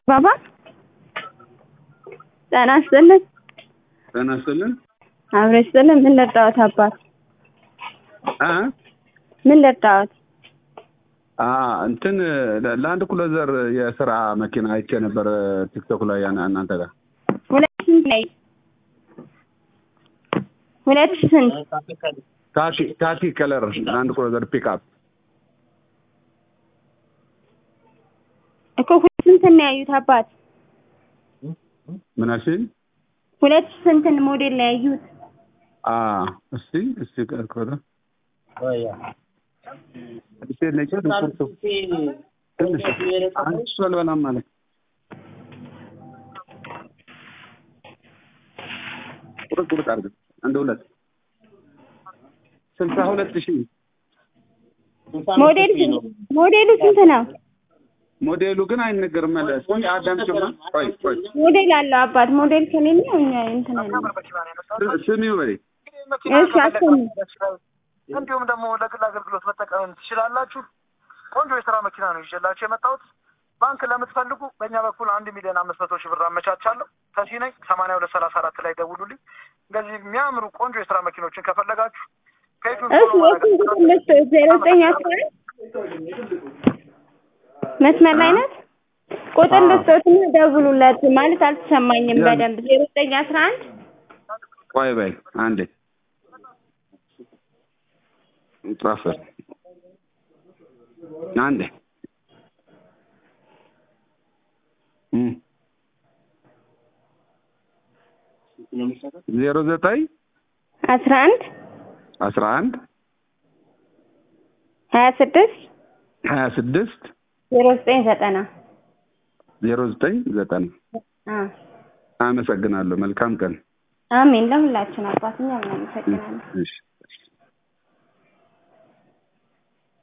ባባ ጤና ይስጥልን። ጤና ይስጥልን። አብሮ ይስጥልን። ምን ልርዳዎት አባት? አ ምን ልርዳዎት? አ እንትን ለአንድ ኩሎዘር የስራ መኪና አይቼ ነበር ቲክቶክ ላይ ያን እናንተ ጋር ሁለት ስንት ላይ ሁለት ሺህ ስንት ካኪ ካኪ ከለር ለአንድ ኩሎዘር ፒክአፕ እኮ ሁለት ስንት ነው ያዩት አባት? ምን አልሽኝ? ሁለት ሺህ ስንትን ሞዴል ነው ያዩት? አ እስቲ እስቲ ከኮዳ እስቲ ነጭ ዱኩርቱ ትንሽ አንድ እሱ አልበላም ማለት ቁርጥ ቁርጥ አድርግ አንድ ሁለት ስልሳ ሁለት ሺህ ሞዴል ሞዴሉ ስንት ነው? ሞዴሉ ግን አይነገርም። መለስ ቆይ አዳምጪማ። ቆይ ቆይ ሞዴል አለው አባት። ሞዴል ከሌለ እኛ እንትን አለ። ስሚው በይ እሺ አሰሙ። እንዲሁም ደግሞ ለግል አገልግሎት መጠቀም ትችላላችሁ። ቆንጆ የስራ መኪና ነው ይዤላችሁ የመጣሁት። ባንክ ለምትፈልጉ በእኛ በኩል አንድ ሚሊዮን አምስት መቶ ሺህ ብር አመቻቻለሁ። ተሲ ነኝ ሰማንያ ሁለት ሰላሳ አራት ላይ ደውሉልኝ። እንደዚህ የሚያምሩ ቆንጆ የስራ መኪኖችን ከፈለጋችሁ ፔጁን እሺ የስንት ቁጥር ልስጥዎት? ዜሮ ዘጠኝ አስራ አንድ መስመር ላይ ናት። ቁጥር ልስጥዎትና ደውሉለት ማለት አልተሰማኝም በደንብ ዜሮ ዘጠኝ አስራ አንድ ቆይ በይ አንዴ ጻፈ አንዴ እም ዜሮ ዘጠኝ አስራ አንድ አስራ አንድ ሀያ ስድስት ሀያ ስድስት ዜሮ ዘጠኝ ዘጠና ዜሮ ዘጠኝ ዘጠና አ አመሰግናለሁ። መልካም ቀን። አሜን። ለሁላችን አባት እኛም እናመሰግናለን። እሺ